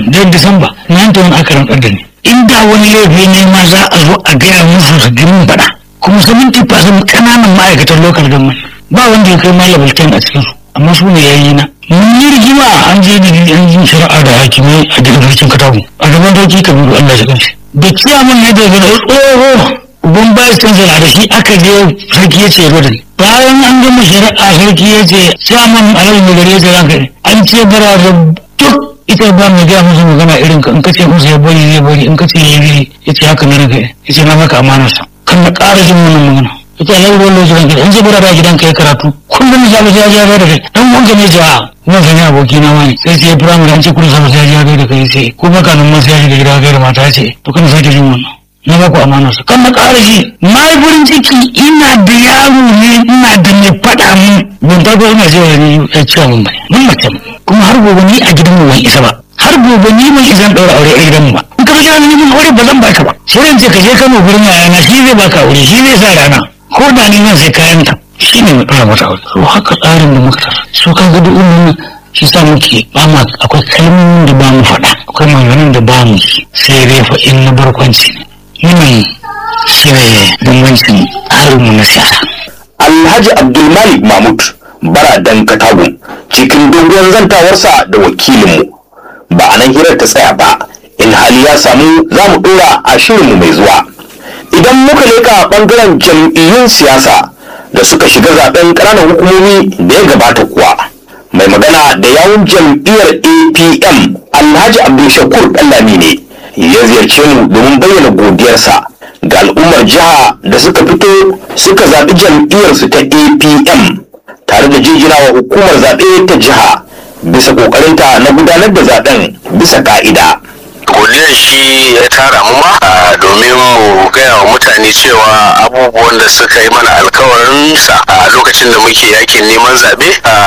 nan da disamba na ta wani aka rantsar da ni inda wani laifi ne ma za a zo a gaya musu su ji mun faɗa kuma seventy percent ƙananan ma'aikatan local government ba wanda ya kai malam bulletin a cikin su amma su ne yayi na mun yi rigima an je da an yi shari'a da hakimai a daga sarkin katagu a gaban sarki kabiru Allah ya kanshi da ciyaman ya da gana tsoho uban bayan kansala da shi aka je sarki ya ce da ni bayan an gama shari'a sarki ya ce ciyaman alhaji mai gari ya ce ranka an ce bara da duk ita ba mai gaya musu magana irin ka in ka ce musu ya bari zai bari in ka ce ya yi ya ce haka na ranka ya ce na maka amanarsa kan na ƙara jin wannan magana ita alhaji ruwan lokacin ranka in ce bara da gidan ka ya karatu kullum ya ya ya da kai dan wanka ne ja'a kuma kan yi aboki na wani sai sai firamare an ce kullum sama sai ya da kai sai ko baka nan ma sai ya shiga gida gaida mata ce to kan sake jin wannan na ba ku amanarsa kan na ƙara shi na yi farin ciki ina da yaro ne ina da mai faɗa mun ban farko ina cewa ni ya ciwa mun bane mun mace kuma har gobe ni a gidan mu ban isa ba har gobe ni ban isa ɗaura aure a gidan mu ba in ka kira ni mun aure ba zan baka ba sai in ce ka je Kano gurin yayana shi zai baka aure shi zai sa rana ko da ni zan sai kayan ta shi ne mai ɗora mata aure to haka tsarin da muka tara so ka ga duk wannan shi sa muke ba ma akwai kalmomin da ba mu faɗa akwai maganganun da ba mu sai dai fa in na barkwanci ne wannan shi ne bambancin harinmu na siyasa. Alhaji Abdulmalik Mahmud Baradan Katagun cikin dogon zantawarsa da wakilinmu ba a nan hirar ta tsaya ba in hali ya samu za mu ɗora a shirinmu mai zuwa. Idan muka leka ɓangaren jam'iyyun siyasa da suka shiga zaben ƙananan hukumomi da ya gabata kuwa. Mai magana da yawun jam'iyyar APM Alhaji Abdulshakur Ɗallami ne ya ziyarce mu domin bayyana godiyarsa ga al'ummar jiha da suka fito suka zaɓi jam'iyyarsu ta apm tare da jinjinawa hukumar zaɓe ta jiha bisa ƙoƙarinta na gudanar da zaɓen bisa ƙa'ida. godiyar shi ya tara mu ma a domin mu gaya wa mutane cewa abubuwan da suka yi mana alkawarin sa a lokacin da muke yakin neman zaɓe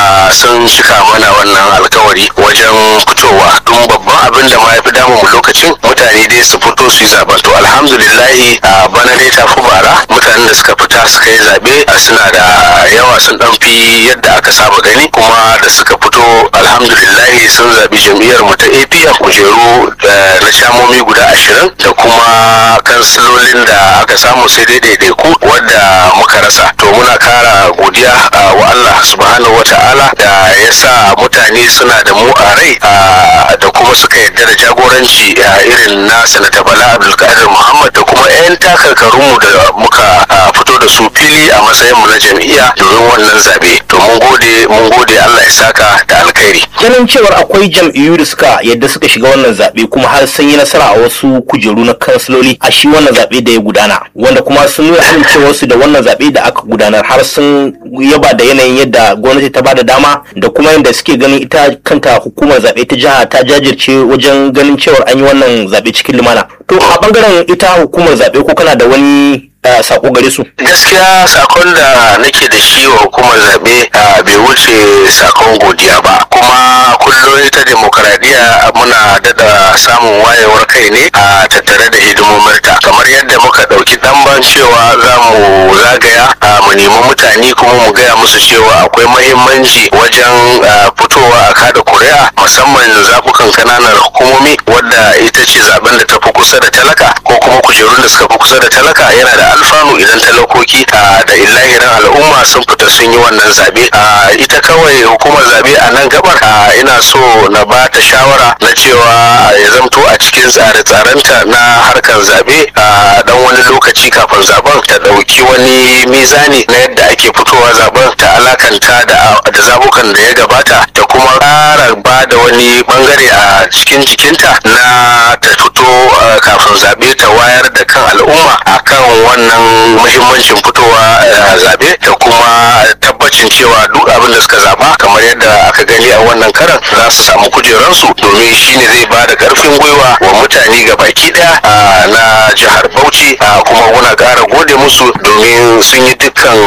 sun cika mana wannan alkawari wajen fitowa don babban abin da ma ya fi damu mu lokacin mutane dai su fito su yi zaɓen to alhamdulillahi a bana dai ta fi bara mutanen da suka fita suka yi zaɓe suna da yawa sun ɗan fi yadda aka saba gani kuma da suka fito alhamdulillahi sun zaɓi jam'iyyar mu ta apm kujeru na shamomi guda ashirin da kuma kansilolin da aka samu sai dai daidaiku wadda muka rasa to muna kara godiya wa Allah subhanahu wata'ala da ya sa mutane suna da mu a rai da kuma suka yarda da jagoranci irin na sanata bala abdulkadir muhammad da kuma 'yan takarkarunmu da muka fito da su fili a matsayin mu na jam'iyya domin wannan zabe to mun gode mun gode Allah ya saka da alkhairi ganin cewar akwai jam'iyyu da suka yadda suka shiga wannan zaɓe kuma har sun yi nasara a wasu kujeru na kansiloli a shi wannan zaɓe da ya gudana wanda kuma sun nuna amincewarsu da wannan zaɓe da aka gudanar har sun yaba da yanayin yadda gwamnati ta bada dama da kuma yadda suke ganin ita kanta hukumar zaɓe ta jiha ta jajirce wajen ganin cewar an yi wannan zaɓe cikin lumana to a bangaren ita hukumar zaɓe ko kana da wani sako gare su gaskiya sakon da nake da shi wa hukumar zaɓe bai wuce sakon godiya ba kuma kullum ita demokaradiyya muna dada samun wayewar kai ne a tattare da hidimominta kamar yadda muka ɗauki ɗanban cewa za mu zagaya mu nemi mutane kuma mu gaya musu cewa akwai mahimmanci wajen fitowa a kada kuri'a musamman zaɓukan kananan hukumomi wadda ita ce zaben da ta fi kusa da talaka ko kuma kujerun da suka fi kusa da talaka yana da alfanu idan talakoki da illahirin al'umma sun fita sun yi wannan zabe ita kawai hukumar zabe a nan gabar ina so na ba ta shawara na cewa ya zamto a cikin tsare-tsarenta na harkar zabe dan wani lokaci kafin zaben ta dauki wani mizani na yadda ake fitowa zaben ta alakanta da zabukan da ya gabata da kuma ƙara ba da wani bangare a cikin jikinta na ta fito kafin zabe ta wayar da kan al'umma akan wannan muhimmancin fitowa zabe da kuma tabbacin cewa duk abin da suka zaba kamar yadda aka gani a wannan karan za su samu kujeransu domin shine zai ba da karfin gwiwa wa mutane ga baki daya na jihar bauchi kuma muna ƙara gode musu domin sun yi dukkan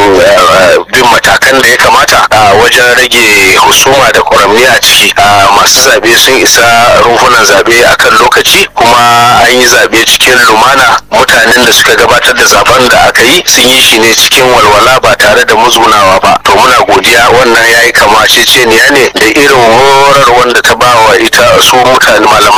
bin matakan da ya kamata wajen rage husuma da kwaramni a ciki masu zabe sun isa rumfunan zabe akan lokaci kuma an yi zabe cikin lumana mutanen da suka gabatar da zaben da aka yi sun yi shi ne cikin walwala ba tare da muzgunawa ba to muna godiya wannan ya yi kamaceceniya ne da irin horar wanda ta ba wa ita su mutane malaman